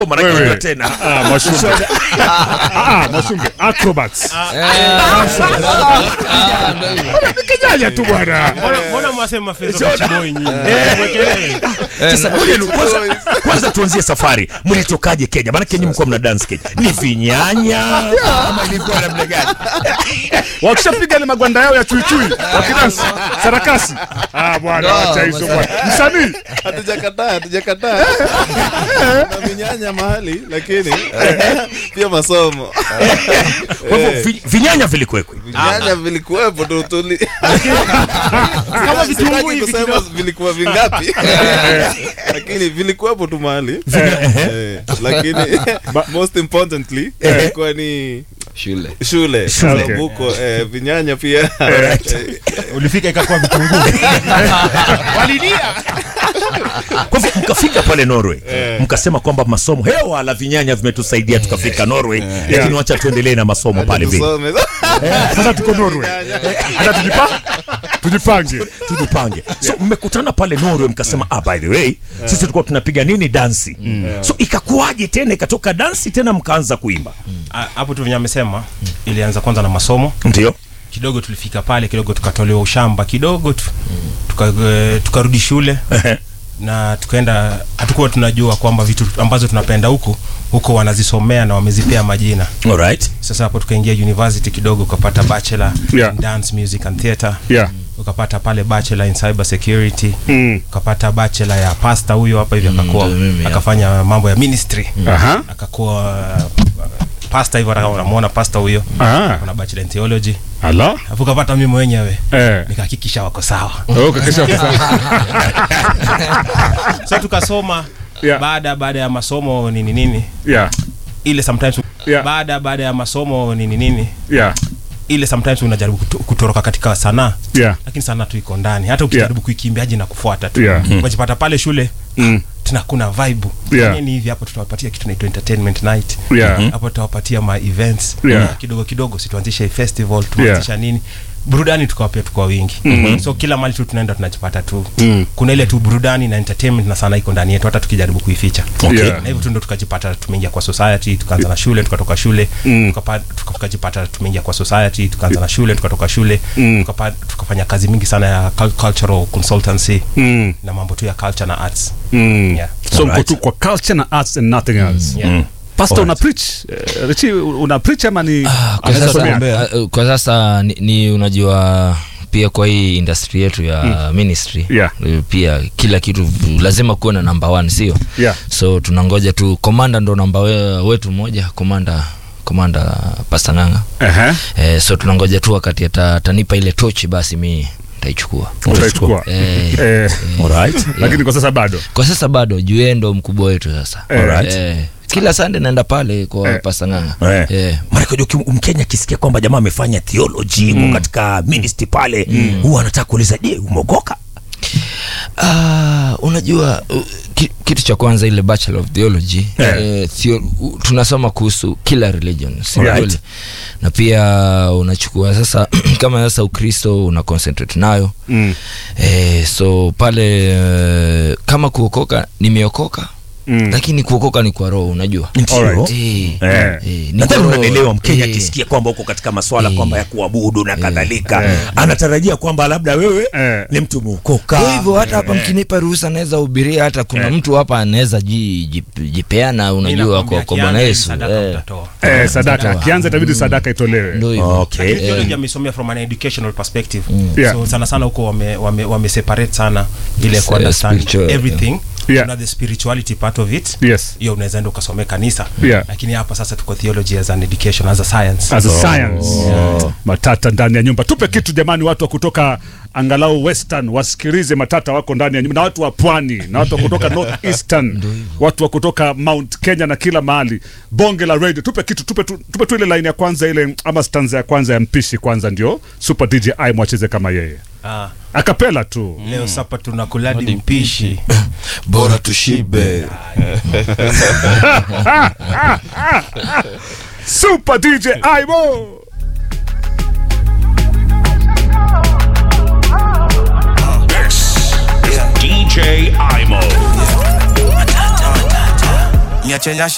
mara Wewe. nyingine tena Ah, Mwashumbe. Ah, ah, Mwashumbe. Acrobats. Kijanja tu bwana. Mbona- mbona mwasema fezo kachiboi nyinyi Mwekelee. sasa ngoja ni- kwanza, kwanza tuanzie safari mlitokaje kenya maanake nyinyi mkuwa mna dance kenya ni vinyanya ama ilikuwa namna gani Wakishapiga ile magwanda yao ya chuichui wakidansi sarakasi. Ah bwana, acha hizo bwana. Msanii hatujakataa hatujakataa na vinyanya mahali lakini pia masomo kwa hivyo vi- vinyanya vilikuwekwe vinyanya vilikuwepo tu tuli Kama vitunguu Sitaki hivi kusema kidogo. vilikuwa vingapi lakini vilikuwepo tu mahali Eh, lakini most importantly ilikuwa ni shule shule Shule. sababu huko eh, vinyanya pia ulifika ikakuwa vitunguu kwa hivyo mkafika pale norway mkasema kwamba masomo hewa la vinyanya vimetusaidia tukafika norway lakini wacha tuendelee na masomo pale vile tusome sasa tuko Norway. Hata tujipa tujipange. tujipange so mmekutana pale norway mkasema ah, by the way sisi tulikuwa tunapiga nini dansi so ikakuwaje tena ikatoka dansi tena mkaanza kuimba Ah, hapo tu venye amesema ilianza kwanza na masomo ndio kidogo tulifika pale kidogo tukatolewa ushamba kidogo tu tuka, eh, tukarudi shule na tukaenda hatukuwa tunajua kwamba vitu ambazo tunapenda huku huko wanazisomea na wamezipea majina alright sasa hapo tukaingia university kidogo ukapata bachelor Yeah. in dance music and theatre Yeah. ukapata pale bachelor in cyber security Mm. ukapata bachelor ya pasta huyo hapa hivi akakuwa ndio mimi hapa. akafanya mambo ya ministry Aha. akakuwa uh, pasta hivyo hata kama unamuona pasta huyo Ah. kuna bachelor in theology Ala. alafu ukapata mimi mwenyewe Eh. nikahakikisha wako sawa Oh, kakesha so tukasoma Yeah. baada baada ya masomo nini nini Yeah. ile sometimes Yeah. baada baada ya masomo nini nini Yeah. ile sometimes unajaribu kuto- kutoroka katika sanaa Yeah. lakini sanaa tu iko ndani hata ukijaribu kuikimbiaji na kufuata tu Yeah. Mm. unajipata pale shule Mm. tuna kuna vibe Yeah. Fanyeni hivi hapo tutawapatia kitu naitwa entertainment night Yeah. hapo tutawapatia ma events Yeah. kidogo kidogo situanzishe festival tuanzisha nini burudani tukawapia tukwa wingi mm-hmm. so kila mali tu tunaenda tunajipata tu Mm. kuna ile tu burudani na entertainment na sana iko ndani yetu hata tukijaribu kuificha Okay. na hivyo tu ndo tukajipata tumeingia kwa society tukaanza na shule tukatoka shule Mm. tukapa- tuka- tukajipata tumeingia kwa society tukaanza na shule tukatoka shule Mm. tukapa- tukafanya kazi mingi sana ya cul- cultural consultancy Mm. na mambo tu ya culture na arts Mm. Yeah. So mko Alright. tu kwa culture na arts and nothing else. yeah. Pastor una Alright. preach? Eh, Richi una preach ama ni Ah, kwa anaweza sasa, somea? uh, kwa sasa ni, ni unajua pia kwa hii industry yetu ya ministry Yeah. eh, pia kila kitu lazima kuwe na namba one sio Yeah. so tunangoja tu komanda ndo namba we, wetu mmoja komanda komanda pasta nganga Ehe. eh, so tunangoja tu wakati ata- atanipa ile tochi basi mi nitaichukua Utaichukua. eh, Eh, alright lakini kwa sasa bado. kwa sasa bado juu yeye ndo mkubwa wetu sasa Alright. eh, kila sande naenda pale kwa Eh. pasta nganga Eh. eh. Maanake unajua uki- mkenya akisikia kwamba jamaa amefanya theology mm. katika ministry pale huwa anataka kuuliza je umeokoka Ah, unajua uh, ki, kitu cha kwanza ile bachelor of theology Yeah. eh, theo, u, tunasoma kuhusu kila religion si Alright. kweli? na pia unachukua sasa kama sasa ukristo una concentrate nayo Mm. eh, so pale eh, kama kuokoka nimeokoka Mm. lakini kuokoka ni kwa roho unajua Ndio. Alright. Eh, Eh. eh, ni nadhani kwa roho. unanielewa mkenya Eh, akisikia kwamba uko katika maswala Eh. kwamba ya kuabudu na kadhalika Eh. anatarajia kwamba labda wewe Eh. ni mtu muukoka kwa hivyo hata hapa mkinipa ruhusa naweza hubiria hata kuna Eh. mtu hapa anaweza ji- ji- jipeana Mimi unajua nakwambia kwa, kwa kianza bwana ni yesu sadaka eh. utatoa. Eh, sadaka kianza itabidi sadaka itolewe. ndo hivyo okay Lakini theology amesomea from an educational perspective Yeah. so sana sana huko wame, wame, wame separate sana ile Yes, ku understand spiritual, everything Yeah. Kuna the spirituality part of it Yes. hiyo unaweza enda ukasomea kanisa Yeah. lakini hapa sasa tuko theology as an education as a science As a science. Matata ndani ya nyumba. Tupe kitu jamani, watu wa kutoka angalau western wasikilize matata wako ndani ya nyumba, na watu wa pwani na watu wa kutoka north eastern, watu wa kutoka Mount Kenya na kila mahali. Bonge la radio, tupe kitu, tupe tu, tupe tu ile line ya kwanza ile ama stanza ya kwanza ya mpishi kwanza, ndio Super DJ I mwacheze kama yeye ah, akapela tu. leo sapa tunakuladi mpishi bora tushibe Super DJ Imo. DJ Imo. Niache nyasha